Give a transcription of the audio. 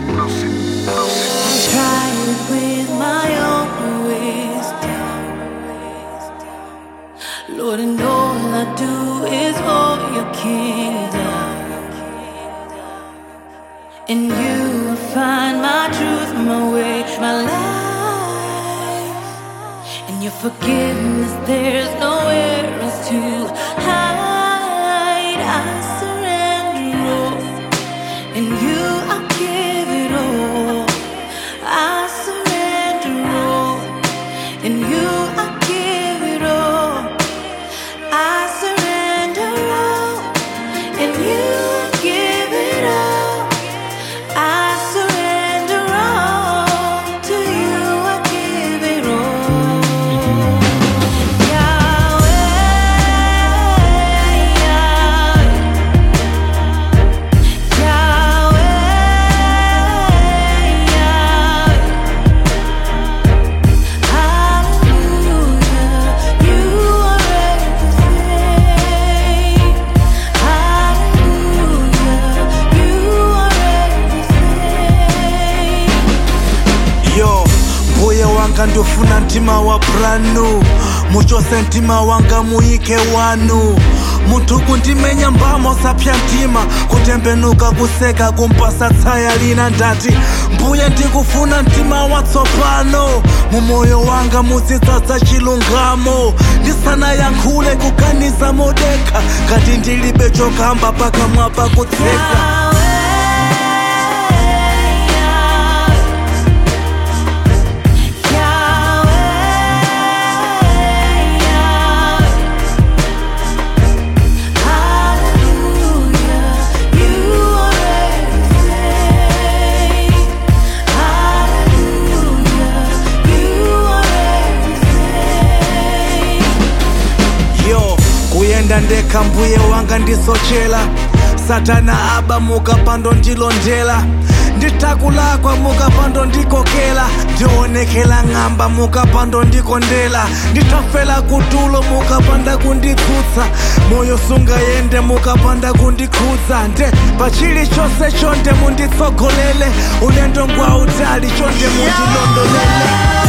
Try it with my own wisdom. Lord, and all I do is for your kingdom. In you I find my truth, my way, my life. In your forgiveness, there's nowhere else to hide. I surrender all. In you I give it all. I surrender all. In you I give it all. I surrender all. In you I give it all. I surrender all. To you I give it all. Yahweh, Yahweh, Yahweh. Hallelujah, you are everything. Hallelujah, you are everything. yo mbuye wanga ndofuna mtima wa branu muchose mtima wanga muyike wanu munthu kundimenya mbamo sapya mtima kutembenuka kuseka kumpasa tsaya lina ndati mbuye ndikufuna mtima watsopano mumoyo wanga muzidzadza chilungamo ndisanayankhule kuganiza modekha ngati ndilibe chokamba pakamwa pakutseka yo kuyenda ndekha mbuye wanga ndisochera satana aba mukapando ndilondera nditakulakwa mukapando ndikokera ndionekera ng'amba mukapando ndikondera nditafera kutulo mukapanda kunditsutsa moyo sungayende mukapanda kundikhudza nde pachili chonse chonde munditsogolere ulendo ngwa utali chonde mundilondolere